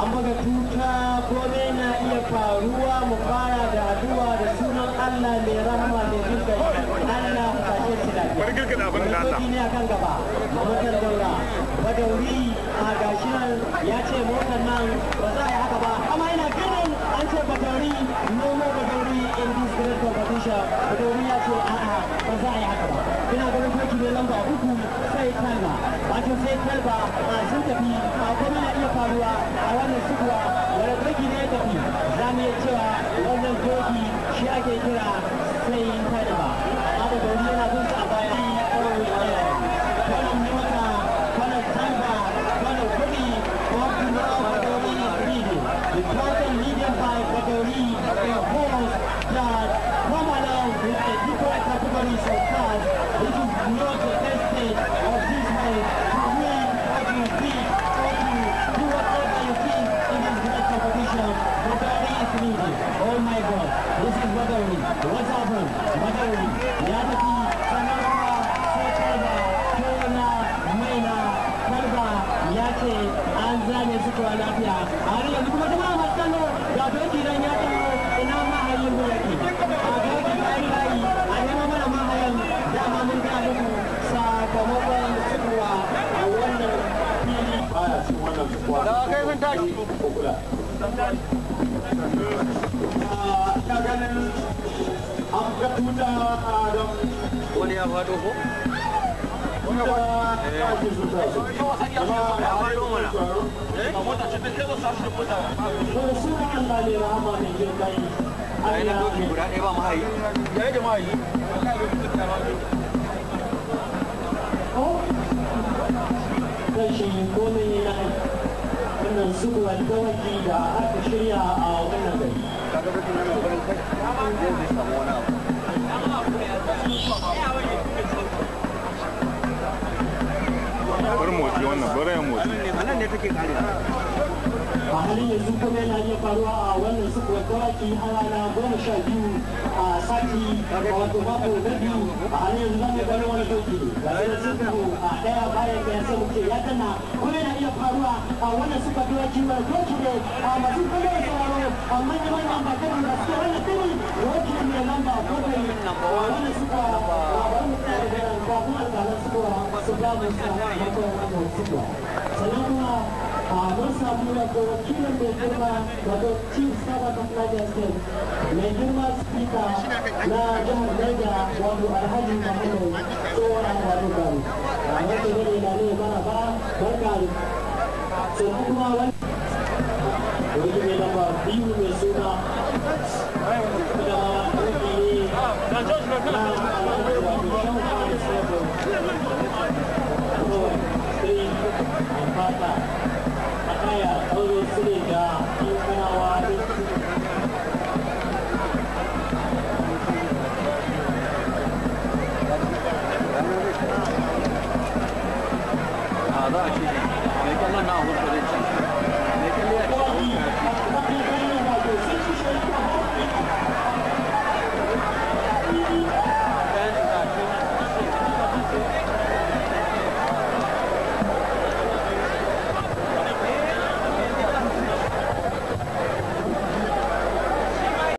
an buga tuta kome na iya faruwa mu fara da addu'a da sunan Allah mai rahama mai jinkai Allah ka tashe shi lafiya Bari girgida abin da Allah. Dokoki ne akan gaba motar daura badauri a gashi nan ya ce motar nan ba za a yi haka ba amma ina ganin an ce badauri no more badauri in this great competition badauri ya ce a'a ba za a yi haka ba ina ganin doki ne lamba uku sai talba wato sai talba a sun tafi a kuma na iya faruwa a wannan sukuwa wani doki ne ya tafi za mu iya cewa wannan doki shi ake kira sai talba amma badauri yana bin sa a baya kwanan mota kwanan talba kwanan kuɗi ko kuma badauri is leading the total leading by badauri a horse that come along with a different categories of cars this is not the best stage of this race to win what you think or to do whatever you think in this great competition badauri is leading oh my god this is badauri what's happened badauri ya tafi sannan kuma sai talba tona maina talba ya ce an zane su kuwa lafiya a har yanzu kuma jama'a masu kallo ga doki nan ya taho ina mahayin mu yake a doki bayi bayi a nema mana mahayan dama mun ga muku sakamakon sukuwa a wannan fili baya cin wannan kuwa Da kai sun tashi. kula ina ganin an ga tuta a don Wani ya faɗo ko? tuta ya ake tuta su amma Ya faɗo mana. to su ka Allah ne rahama mai jin kai Ai na doki guda ɗaya ba mahayi. Ya yi da mahayi. rashin komai na wannan sukuwar dawaki da aka shirya a wannan gari Kaga doki na mai farin kai. Zai zai samu wani abu. bar motsi wannan bar yan motsi A nan ne take kare. a halin yanzu kuma yana iya faruwa a wannan sukuwar dawaki a rana goma sha biyu a sati wato mako na biyu a halin yanzu zamu gani wani doki ga sai suku a daya bayan ɗaya sai mu ce ya danna kuma yana iya faruwa a wannan sukuwar dawaki mai doki ne a masu kallo da sauraro a manyan manyan bakari da suke wannan fili doki ne lamba bakwai a wannan sukuwa a wani tsari da nan kafin alƙalan sukuwa su ba mu sakamakon wannan sukuwa sannan kuma a mun samu wato wakilin mai girma wato chief sabbath of niger state mai girma speaker na jihar niger wato alhaji muhammadu tsohon wato gari a wanda ne da ne mana ba barka sannan kuma wani wani mai lamba biyu mai suna da wani ne na alhaji wato shan kwan sabon kawai three and five